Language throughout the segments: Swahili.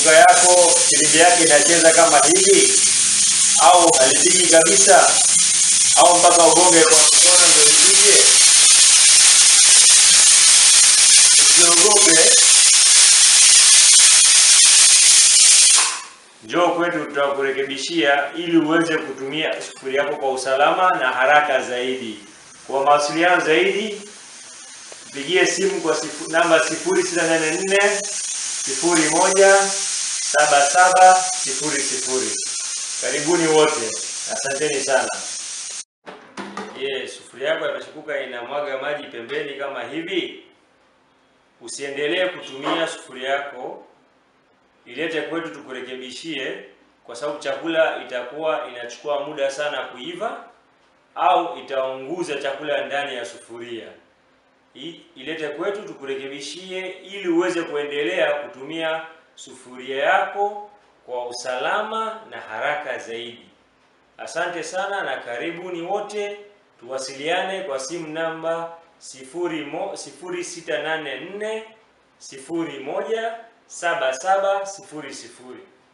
peshuka yako filimbi yake inacheza kama hivi au halipigi kabisa au mpaka ugonge kwa mkono ndio ipige? Usiogope, njoo kwetu, tutakurekebishia ili uweze kutumia sufuria yako kwa usalama na haraka zaidi. Kwa mawasiliano zaidi, pigie simu kwa sifu, namba 0684 01 77 00. Karibuni wote, asanteni sana. Je, sufuria yako ya peshukuka inamwaga maji pembeni kama hivi? Usiendelee kutumia sufuria yako, ilete kwetu tukurekebishie, kwa sababu chakula itakuwa inachukua muda sana kuiva au itaunguza chakula ndani ya sufuria. I- Ilete kwetu tukurekebishie ili uweze kuendelea kutumia sufuria yako kwa usalama na haraka zaidi. Asante sana na karibuni wote, tuwasiliane kwa simu namba 0684 01 7700.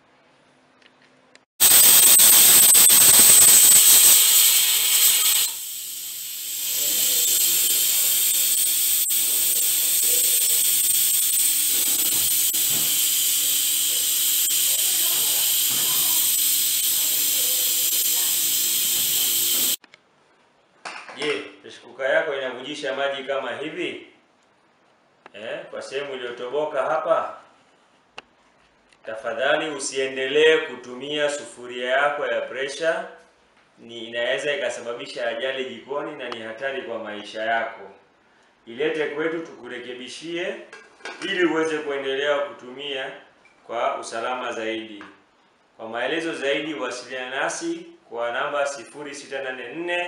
Je, peshukuka yako inavujisha maji kama hivi eh, kwa sehemu iliyotoboka hapa? Tafadhali usiendelee kutumia sufuria yako ya presha, ni inaweza ikasababisha ajali jikoni na ni hatari kwa maisha yako. Ilete kwetu tukurekebishie ili uweze kuendelea kutumia kwa usalama zaidi. Kwa maelezo zaidi wasiliana nasi kwa namba 0684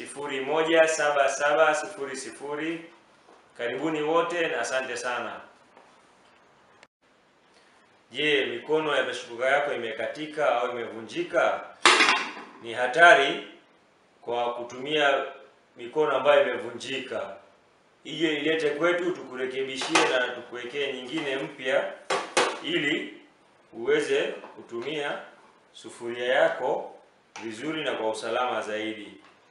017700. Karibuni wote na asante sana. Je, mikono ya peshukuka yako imekatika au imevunjika? Ni hatari kwa kutumia mikono ambayo imevunjika. Ije ilete kwetu tukurekebishie na tukuwekee nyingine mpya ili uweze kutumia sufuria yako vizuri na kwa usalama zaidi.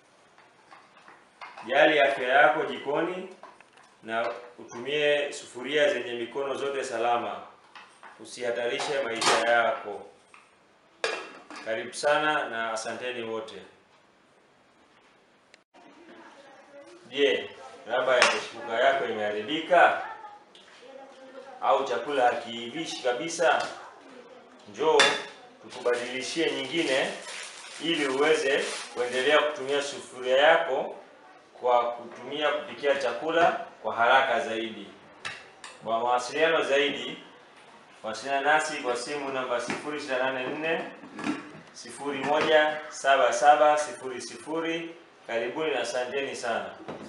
Jali afya yako jikoni na utumie sufuria zenye mikono zote salama. Usihatarishe maisha yako. Karibu sana na asanteni wote. Je, raba ya peshukuka yako imeharibika au chakula hakiivishi kabisa? Njoo tukubadilishie nyingine ili uweze kuendelea kutumia sufuria yako kwa kutumia kupikia chakula kwa haraka zaidi. Kwa mawasiliano zaidi, wasiliana nasi kwa simu namba 0684 017700. Karibuni na asanteni sana.